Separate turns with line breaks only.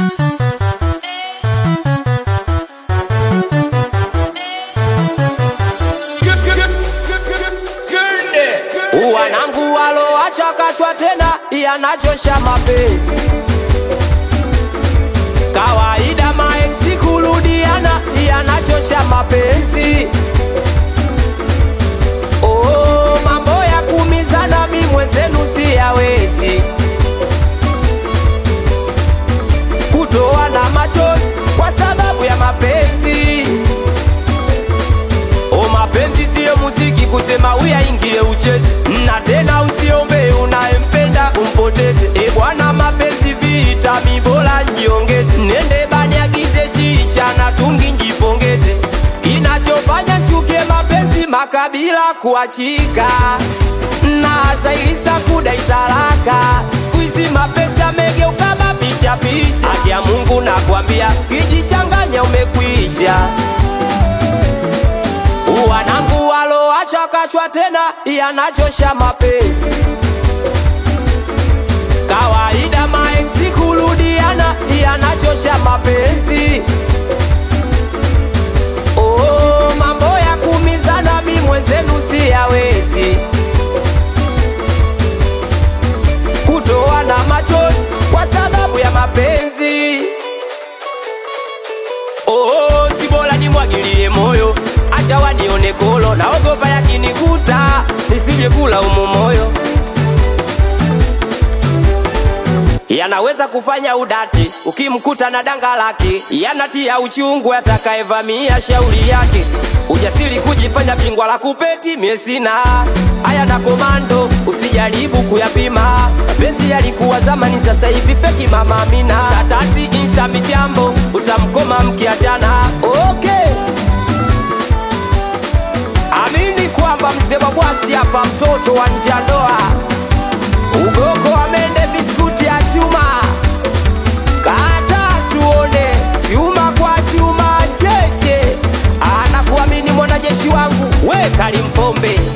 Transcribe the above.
Wanangu waloacha kachwa tena yanachosha mapenzi kawaida, maeksi kurudiana yanachosha mapenzi. Oh, mambo ya kumizana mi mwenzenu siyawezi, kutoa na machozi kwa sababu ya mapenzi. O, mapenzi siyo muziki kusema uyaingie ucheze, na tena usiombe unayempenda umpoteze. E bwana, mapenzi vita, mi bora njiongeze, nende bani agize shisha na tungi njipongeze. Kinachofanya chuke mapenzi makabila kuachika na zailisa kudai talaka. Siku hizi mapenzi amegeuka mapicha picha, haki ya Mungu nakwambia, kijichanganya umekwisha wanangu waloacha kachwa tena yanachosha mapenzi kawaida, maeksi kurudiana yanachosha mapenzi. Oh, mambo ya kumizana mi mwenzenu siyawezi, kutoa na machozi kwa sababu ya mapenzi. Oh, si bora nimwagilie moyo, acha wanione kolo, naogopa yakinikuta nisije kula umo moyo. Yanaweza kufanya udati ukimkuta na danga lake, yanatia uchungu atakayevamia shauri yake. Ujasiri kujifanya bingwa la kupeti, mie sina haya na komando, usijaribu kuyapima. Mapenzi yalikuwa zamani, sasa hivi feki. Mama Amina, tatasi insta michambo, utamkoma mkiachana. Okay, amini kwamba mzee wa bwaksi hapa, mtoto wa nje ya ndoa, ugoko amende biskuti ya chuma, kata tuone chuma kwa chuma cheche, anakuamini mwanajeshi wangu, we Kalimpombe